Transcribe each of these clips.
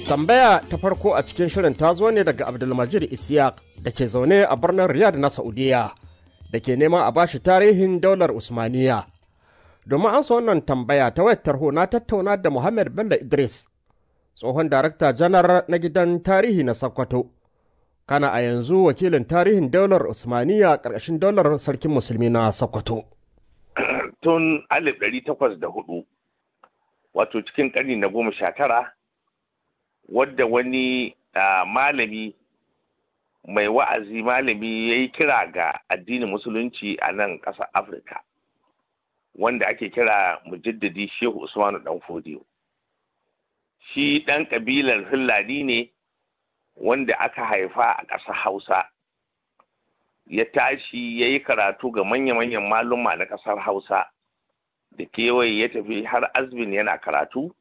Tambaya ta farko a cikin shirin ta zo ne daga Abdulmajid Isiyaq da ke zaune a birnin Riyadh na Saudiya da ke neman a bashi tarihin daular Usmaniya. Domin an wannan tambaya ta wayar tarho na tattauna da Muhammad Bello Idris, tsohon darakta janar na gidan tarihi na Sokoto. Kana a yanzu wakilin tarihin daular Usmaniya ƙarƙashin daular sarkin musulmi na Sokoto. Tun 1804 wato cikin ƙarni na goma sha tara wadda wani malami mai wa'azi malami ya yi kira ga addinin musulunci a nan ƙasar afirka wanda ake kira mujaddadi shehu usmanu dan fodiyo shi ɗan ƙabilar hillani ne wanda aka haifa a ƙasar hausa ya tashi ya yi karatu ga manya-manyan maluma na ƙasar hausa da kewaye ya tafi har azbin yana karatu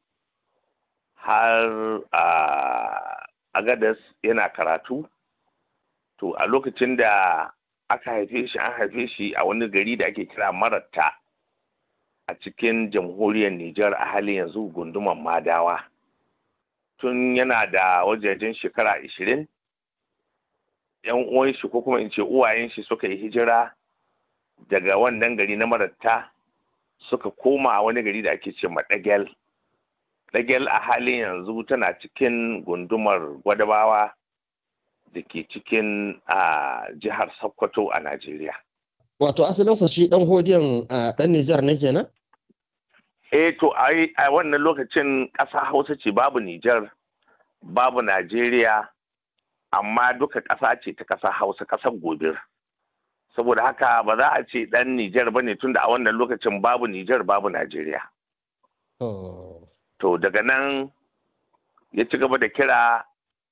har a agadas yana karatu to a lokacin da aka haife shi an haife shi a wani gari da ake kira maratta a cikin jamhuriyar Nijar a halin yanzu gunduman madawa tun yana da wajajen shekara ashirin yan uwan shi ko kuma in ce uwayen shi suka yi hijira daga wannan gari na maratta suka koma a wani gari da ake ce madagel dagel a halin yanzu tana cikin gundumar gwadabawa da ke cikin a jihar sokoto a najeriya wato asalinsa shi dan hodiyan dan nijar ne kenan eh to a wannan lokacin ƙasa hausa ce babu nijar babu najeriya amma duka ƙasa ce ta ƙasa hausa ƙasar gobir saboda haka ba za a ce ɗan nijar ba ne tunda a wannan lokacin babu nijar babu najeriya to daga nan ya ci gaba da kira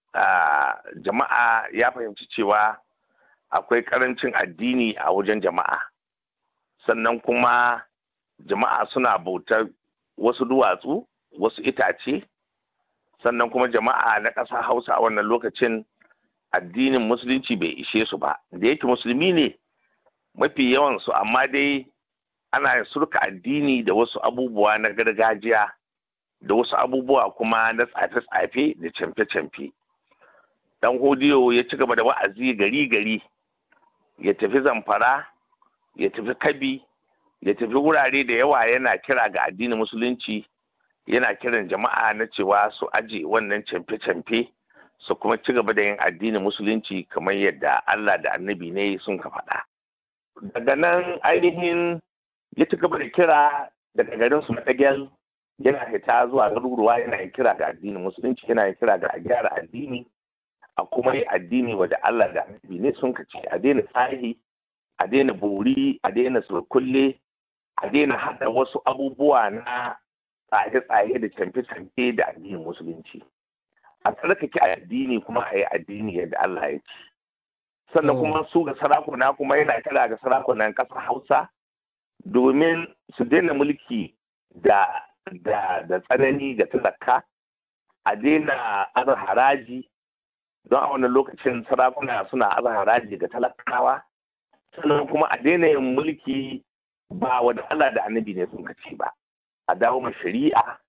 jama'a ya fahimci cewa akwai karancin addini a wajen jama'a sannan kuma jama'a suna bautar wasu duwatsu wasu itace sannan kuma jama'a na ƙasa hausa a wannan lokacin addinin musulunci bai ishe su ba da yake musulmi ne mafi yawansu amma dai ana surka addini da wasu abubuwa na gargajiya da wasu abubuwa kuma na tsafe-tsafe da camfe-camfe dan hodiyo ya ci gaba da wa'azi gari-gari ya tafi zamfara ya tafi kabi ya tafi wurare da yawa yana kira ga addinin musulunci yana kiran jama'a na cewa su aje wannan camfe-camfe su kuma ci gaba da yin addinin musulunci kamar yadda Allah da annabi ne sun ka faɗa. Daga nan ainihin ya ci gaba da kira daga garin su Madagel yana fita zuwa garuruwa yana yin kira ga addinin musulunci yana yin kira ga a gyara addini a kuma yi addini wadda Allah da annabi ne sun ka ce a daina sahi a daina bori a daina surkulle a daina haɗa wasu abubuwa na tsaye-tsaye da camfe-camfe da addinin musulunci a tsarkake addini kuma a yi addini yadda Allah ya ce sannan kuma su ga sarakuna kuma yana kira ga sarakunan ƙasar hausa domin su daina mulki da da da tsanani ga talaka a daina aza haraji don a wannan lokacin sarakuna suna aza haraji ga talakawa sannan kuma a daina yin mulki ba wa Allah da annabi ne sun kace ba a dawo ma shari'a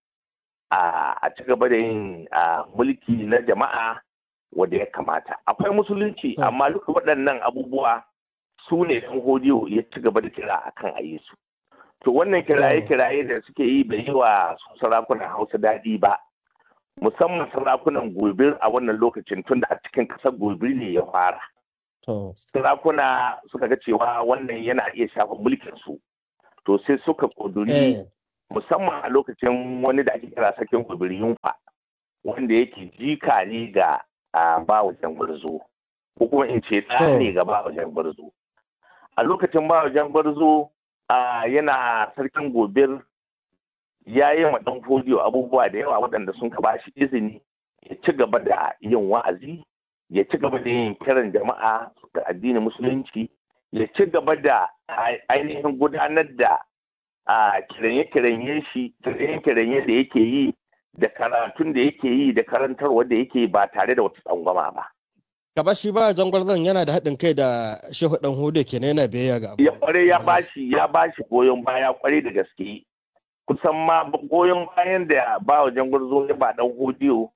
a ci gaba da yin mulki na jama'a wanda ya kamata akwai musulunci amma duka waɗannan abubuwa su ne ɗan hodiyo ya ci gaba da kira akan a yi su to wannan kiraye-kiraye da suke yi bai yi wa sarakunan hausa daɗi ba musamman sarakunan gobir a wannan lokacin tun da a cikin ƙasar gobir ne ya fara sarakuna suka ga cewa wannan yana iya shafa mulkin su to sai suka ƙuduri musamman a lokacin wani da ake kira sarkin gobir yunfa wanda yake jika ne ga ba wajen gwarzo ko kuma in ce ɗa ne ga ba wajen gwarzo a lokacin ba wajen gwarzo yana sarkin gobir ya yi ma ɗan fodiyo abubuwa da yawa waɗanda sun ka bashi izini ya ci gaba da yin wa'azi ya ci gaba da yin kiran jama'a ga addinin musulunci ya ci gaba da ainihin gudanar da kiranye-kiranye shi kiranye-kiranye da yake yi da karatun da yake yi da karantarwa da yake ba tare da wata tsangwama ba. Gaba shi ba zan yana da haɗin kai da shehu ɗan hudu kenan yana biyayya ga Ya kware ya bashi ya bashi goyon baya kware da gaske. Kusan ma goyon bayan da ba wajen gwarzo ya ba ɗan hudiyo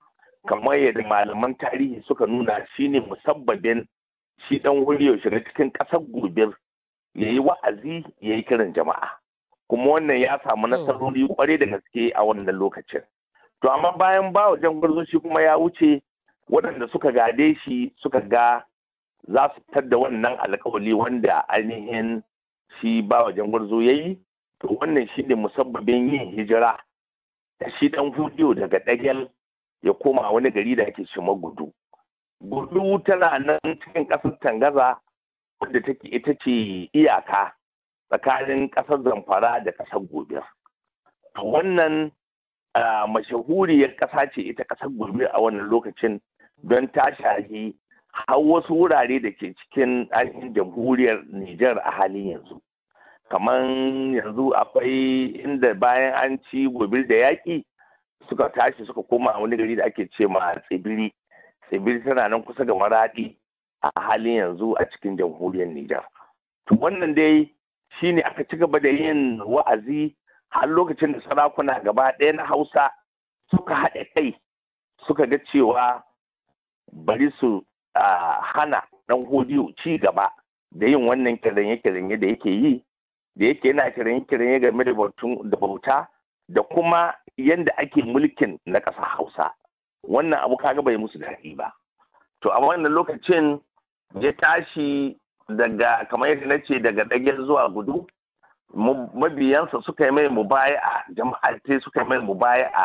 kamar yadda malaman tarihi suka nuna shine musabbabin shi dan huriyo shiga cikin ƙasar gobir ya yi wa'azi ya yi kiran jama'a kuma wannan ya samu nasarori kwarai da gaske a wannan lokacin to amma bayan ba wajen gwarzo shi kuma ya wuce waɗanda suka gade shi suka ga za su tadda wannan alkawali wanda ainihin shi ba wajen gwarzo ya yi to wannan shi ne musabbabin yin hijira da shi dan hudiyo daga ɗagel ya koma wani gari da ake shima gudu gudu tana nan cikin ƙasar tangaza wadda take ita ce iyaka tsakanin ƙasar zamfara da ƙasar gobe wannan mashahuriyar ƙasa ce ita ƙasar gobe a wannan lokacin don ta shahi har wasu wurare da ke cikin ainihin jamhuriyar Nijar a halin yanzu kamar yanzu akwai inda bayan an ci gobe da yaƙi suka tashi suka koma wani gari da ake ce ma tsibiri tsibiri tana nan kusa ga maraɗi a halin yanzu a cikin jamhuriyar Nijar. To wannan dai shi ne aka ci gaba da yin wa'azi har lokacin da sarakuna gaba ɗaya na Hausa suka haɗa kai suka ga cewa bari su hana ɗan hodiyo ci gaba da yin wannan kiranye-kiranye da yake yi da yake yana kiranye-kiranye game da bauta da kuma yadda ake mulkin na ƙasar Hausa. Wannan abu kaga bai musu daɗi ba. To a wannan lokacin ya tashi daga kamar yadda na ce daga ɗagen zuwa gudu mabiyansa suka yi mai mubaya'a jama'a sai suka yi mai mubaya'a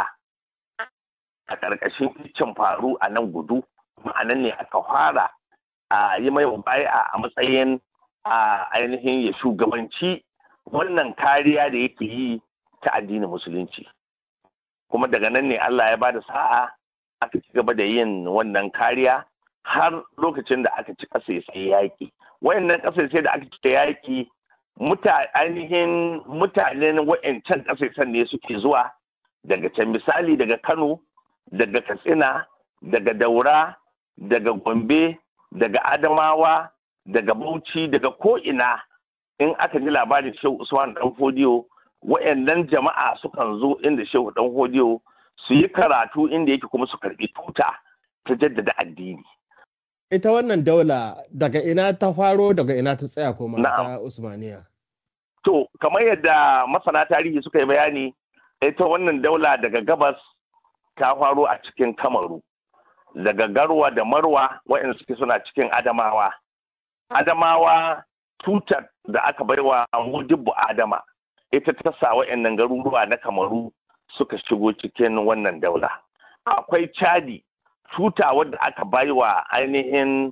a ƙarƙashin kicin faru a nan gudu ma'anan ne aka fara a yi mai mubaya'a a matsayin a ainihin ya shugabanci wannan kariya da yake yi ta addinin musulunci kuma daga nan ne Allah ya ba da sa'a aka ci gaba da yin wannan kariya har lokacin da aka ci ƙasashe yaƙi wayannan ƙasashe da aka ci yaƙi ainihin mutanen wa'ancan ƙasashen ne suke zuwa daga can misali daga kano daga katsina daga daura daga gombe daga adamawa daga bauchi daga ko'ina in aka ji labarin shehu usman dan fodiyo wa'annan jama'a sukan zo inda shehu dan fodiyo su yi karatu inda yake kuma su karbi tuta ta jaddada addini ita wannan daula daga ina ta faro daga ina ta tsaya kuma ta Usmaniya. To, kamar yadda masana tarihi suka yi bayani, ita wannan daula daga gabas ta faro a cikin Kamaru, daga Garwa da Marwa waɗanda suke suna cikin Adamawa. Adamawa tutar da aka baiwa Mudibbu Adama, ita ta sa waɗannan garuruwa na Kamaru suka shigo cikin wannan daula. Akwai Chadi tuta wadda aka bai wa ainihin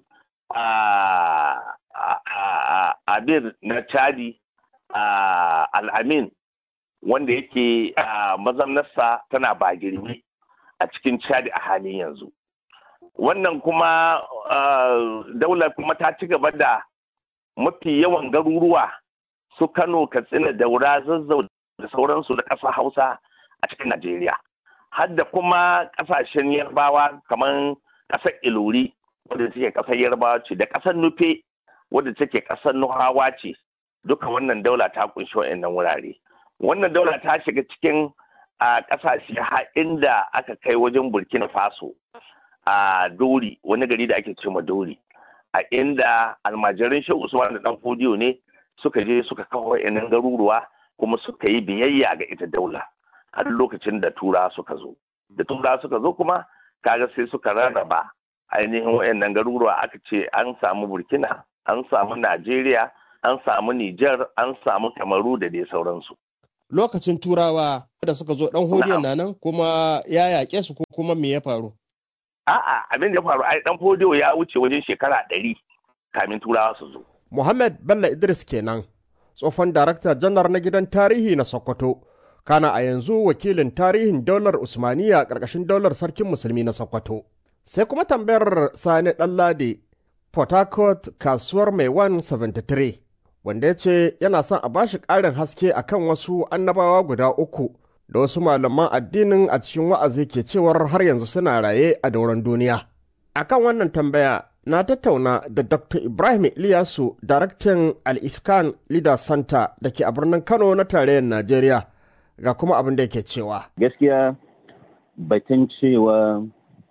abir na chadi al'amin wanda yake mazamnarsa tana ba girmi a cikin chadi a halin yanzu wannan kuma daular kuma ta ci gaba da mafi yawan garuruwa su kano katsina daura zazzau da sauransu da ƙasa hausa a cikin najeriya har da kuma kasashen yarbawa kamar kasar ilori wadda take kasar yarbawa ce da kasar nufe wadda take kasar nuhawa ce duka wannan daula ta kunshi wa'annan wurare wannan daula ta shiga cikin a kasashe har inda aka kai wajen burkina faso a dori wani gari da ake ce ma dori a inda almajirin shehu usman da dan fodiyo ne suka je suka kawo wa'annan garuruwa kuma suka yi biyayya ga ita daula har lokacin da tura suka zo da tura suka zo kuma kaga sai suka rarraba ainihin wayannan garuruwa aka ce an samu burkina an samu najeriya an samu niger an samu kamaru da dai sauransu lokacin turawa da suka zo dan hodiyon na nan kuma ya yaƙe su ko kuma me ya faru a'a abin da ya faru ai dan hodiyo ya wuce wajen shekara ɗari kamin turawa su zo muhammad bello idris kenan tsohon darakta janar na gidan tarihi na sokoto kana a yanzu wakilin tarihin daular usmaniya ƙarƙashin daular sarkin musulmi na sokoto sai kuma tambayar sani ɗanlade port harcourt kasuwar mai 173 wanda ya ce yana son a bashi ƙarin haske akan wasu annabawa guda uku da wasu malaman addinin a cikin wa'azi ke cewar har yanzu suna raye a dauran duniya akan wannan tambaya na tattauna da dr ibrahim iliyasu daraktan al-ifkan leader center da ke a birnin kano na tarayyar najeriya ga kuma abin da yake cewa. Gaskiya batun cewa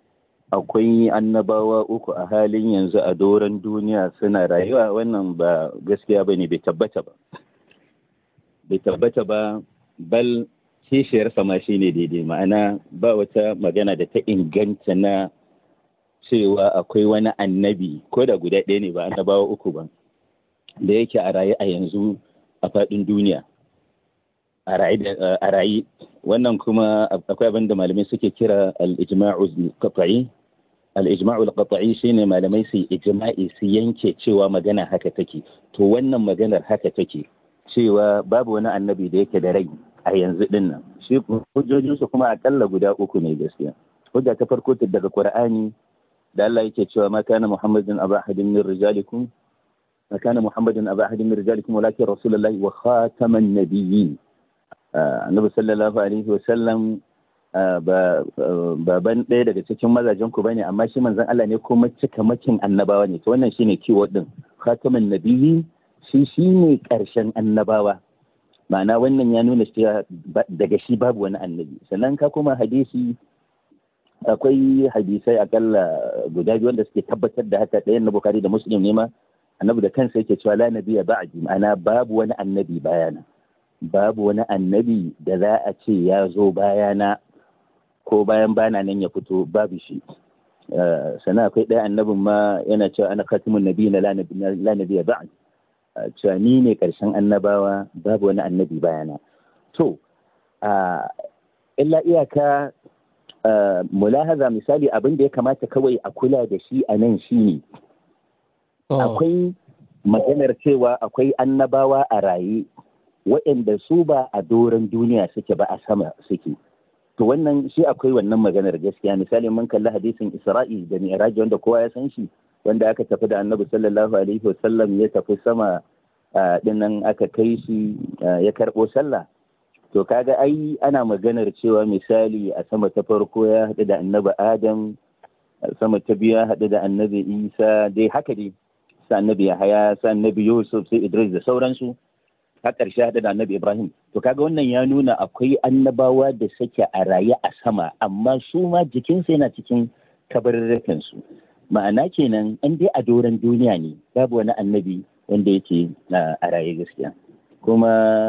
akwai annabawa uku a halin yanzu a doron duniya suna rayuwa wannan ba gaskiya ba ne bai tabbata ba bai tabbata ba bal kishiyar sama shi ne daidai ma'ana ba wata magana da ta inganta na cewa akwai wani annabi ko da guda ɗaya ne ba annabawa uku ba da yake a raye a yanzu a faɗin duniya a raye wannan kuma akwai abin da malamai suke kira al-ijma'u qat'i al-ijma'u qat'i shine malamai su ijma'i su yanke cewa magana haka take to wannan maganar haka take cewa babu wani annabi da yake da rai a yanzu din nan shi hujjojinsu kuma akalla guda uku ne gaskiya hujja ta farko ta daga qur'ani da Allah yake cewa ma kana muhammadin aba ahadin min rijalikum ma kana muhammadin aba ahadin min rijalikum walakin rasulullahi wa khataman nabiyyin annabi sallallahu alaihi wa sallam baban ɗaya daga cikin mazajen ku bane amma shi manzon Allah ne kuma cikamakin annabawa ne to wannan shine keyword din khataman nabiyyin shi shine karshen annabawa ma'ana wannan ya nuna cewa daga shi babu wani annabi sannan ka kuma hadisi akwai hadisai akalla guda biyu wanda suke tabbatar da haka ɗayan na bukari da muslim ne ma annabi da kansa yake cewa la nabiya ba'di ma'ana babu wani annabi bayana babu wani annabi da za a ce ya zo bayana ko bayan bana nan ya fito babu shi sannan akwai ɗaya annabin ma yana cewa ana khatimun nabi na la nabiya ba'di cewa ni ne ƙarshen annabawa babu wani annabi bayana to illa iyaka mulahaza misali abin da ya kamata kawai a kula da shi a nan shi ne akwai maganar cewa akwai annabawa a raye waɗanda su ba a doron duniya suke ba a sama suke to wannan shi akwai wannan maganar gaskiya misali mun kalli hadisin isra'i da mi'raj wanda kowa ya san shi wanda aka tafi da annabi sallallahu alaihi wasallam ya tafi sama dinnan aka kai shi ya karɓo sallah to kaga ai ana maganar cewa misali a sama ta farko ya haɗu da annabi adam sama ta biyu ya haɗu da annabi isa dai haka dai sa annabi yahaya sa annabi yusuf sai idris da sauransu har ƙarshe haɗu da annabi ibrahim to kaga wannan ya nuna akwai annabawa da suke a raye a sama amma su ma jikinsu yana cikin kabarurrukan su ma'ana kenan an dai a doron duniya ne babu wani annabi wanda yake a raye gaskiya kuma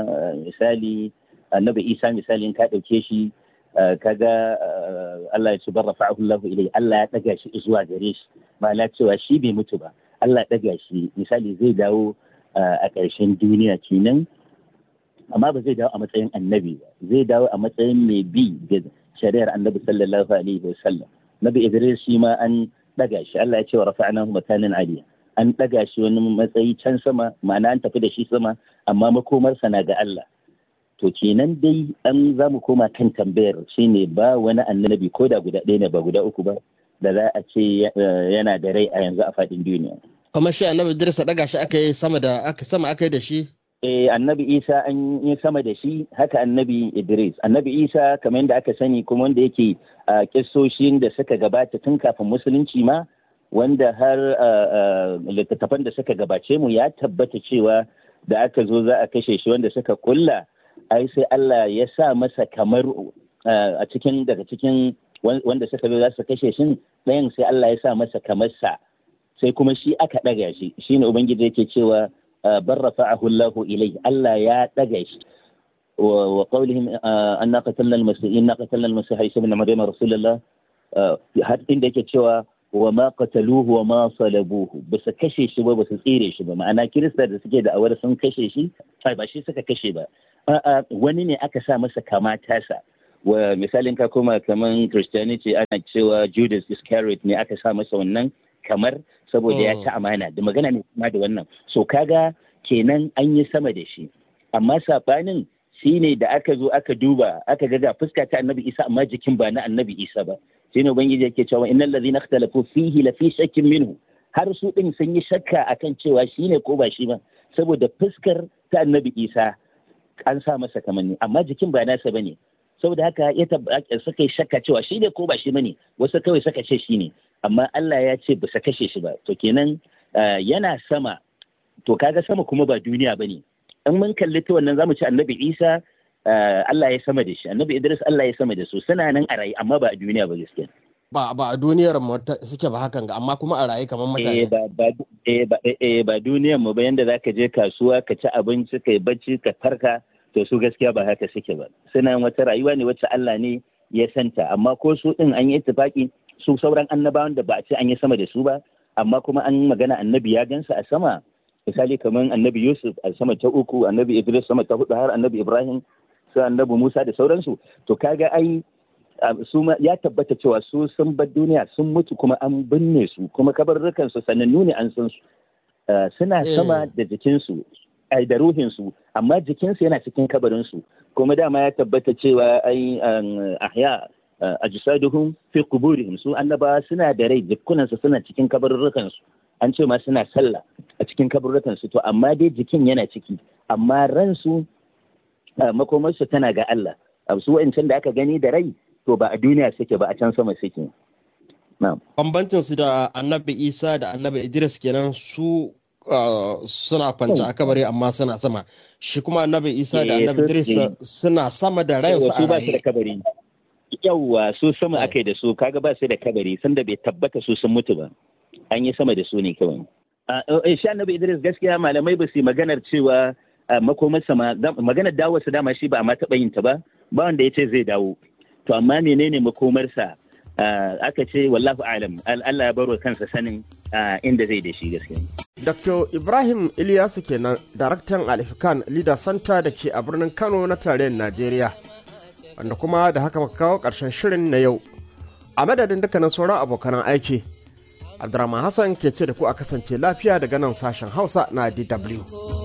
misali annabi isa misali in ka ɗauke shi kaga Allah ya bar rafa'ahu Allah ilai Allah ya ɗaga shi zuwa gare shi ma'ana cewa shi bai mutu ba Allah ya ɗaga shi misali zai dawo a ƙarshen duniya kenan amma ba zai dawo a matsayin annabi ba zai dawo a matsayin mai bi ga shari'ar annabi sallallahu alaihi wa sallam nabi idris shi ma an ɗaga shi Allah ya ce wa rafa'nahu makanan aliya an ɗaga shi wani matsayi can sama ma'ana an tafi da shi sama amma makomarsa na ga Allah to kenan dai an za mu koma kan tambayar shine ba wani annabi ko da guda ɗaya ne ba guda uku ba da za a ce yana da rai a yanzu a faɗin duniya. kamar shi annabi Idris daga shi aka yi sama da aka sama aka yi da shi eh annabi Isa an yi sama da shi haka annabi Idris annabi Isa kamar yadda aka sani kuma wanda yake a kissoshin da suka gabata tun kafin musulunci ma wanda har littattafan da suka gabace mu ya tabbata cewa da aka zo za a kashe shi wanda suka kulla ai sai Allah ya sa masa kamar a cikin daga cikin wanda suka zo za su kashe shi ɗayan sai Allah ya sa masa kamar sa sai kuma shi aka ɗaga shi shine ubangiji yake cewa bar rafa'ahu Allahu ilai Allah ya ɗaga shi wa qawlihim anna qatalna al-masih inna qatalna al-masih isa ibn maryam rasulullah har inda yake cewa wa ma qataluhu wa ma salabuhu ba su kashe shi ba ba su tsire shi ba ma'ana kirista da suke da awar sun kashe shi ba shi suka kashe ba a'a wani ne aka sa masa kama tasa wa misalin ka koma kaman christianity ana cewa judas iscariot ne aka sa masa wannan kamar saboda ya ci amana da magana ne kuma da wannan so kaga kenan an yi sama da shi amma sabanin shine da aka zo aka duba aka ga ga fuska ta annabi isa amma jikin ba na annabi isa ba shine ubangiji yake cewa innal ladhina ikhtalafu fihi la fi shakkin minhu har su din sun yi shakka akan cewa shine ko ba shi ba saboda fuskar ta annabi isa an sa masa kamanni amma jikin ba nasa bane saboda haka ya suka yi shakka cewa shi ne ko ba shi bane wasu kawai suka ce shi ne amma Allah ya ce ba su kashe shi ba to kenan yana sama to kaga sama kuma ba duniya bane in mun kalli ta wannan zamu ci annabi Isa Allah ya sama da shi annabi Idris Allah ya sama da su suna nan a rayu amma ba a duniya ba gaskiya ba ba a duniyar mu suke ba hakan ga amma kuma a raye kamar mutane eh ba ba eh ba eh ba duniyar mu ba yanda zaka je kasuwa ka ci abinci kai bacci ka farka to su gaskiya ba haka suke ba suna wata rayuwa ne wacce Allah ne ya santa amma ko su din an yi ittifaki su sauran annabawan da ba a ce an yi sama da su ba amma kuma an magana annabi ya gansa a sama misali kamar annabi Yusuf a sama ta uku annabi Idris sama ta hudu har annabi Ibrahim sai annabi Musa da sauransu to kaga ai su ya tabbata cewa su sun bar duniya sun mutu kuma an binne su kuma kabarrukan su sanannu ne an san su suna sama da jikinsu ai da ruhinsu amma jikinsu yana cikin kabarinsu kuma dama ya tabbata cewa ai ahya ajsaduhum fi quburihim su annabawa suna da rai jikunansu suna cikin kabarrukan su an ce ma suna sallah a cikin kabarrukan su to amma dai jikin yana ciki amma ransu makomarsu tana ga Allah su wa'ancan da aka gani da rai to ba a duniya suke ba a can sama suke bambancin su da annabi isa da annabi idris kenan su suna kwanci a kabari amma suna sama shi kuma annabi isa da annabi idris suna sama da rayansu a raye yawwa su sama aka yi da su kaga ba su da kabari sanda bai tabbata su sun mutu ba an yi sama da su ne kawai shi annabi idris gaskiya malamai ba su yi maganar cewa makomarsa maganar dawo su dama shi ba a ma taɓa yin ta ba ba wanda ya ce zai dawo to amma menene makomarsa aka ce wallahu alam Allah ya baro kansa sanin inda zai da shi gaskiya Dr. Ibrahim Ilyasu kenan daraktan Alifikan Leader Center da ke a birnin Kano na tarayyar Najeriya wanda kuma da haka muka kawo ƙarshen shirin na yau a madadin dukkanin sauran abokanan aiki Abdurrahman Hassan ke ce da ku a kasance lafiya daga nan sashen Hausa na DW.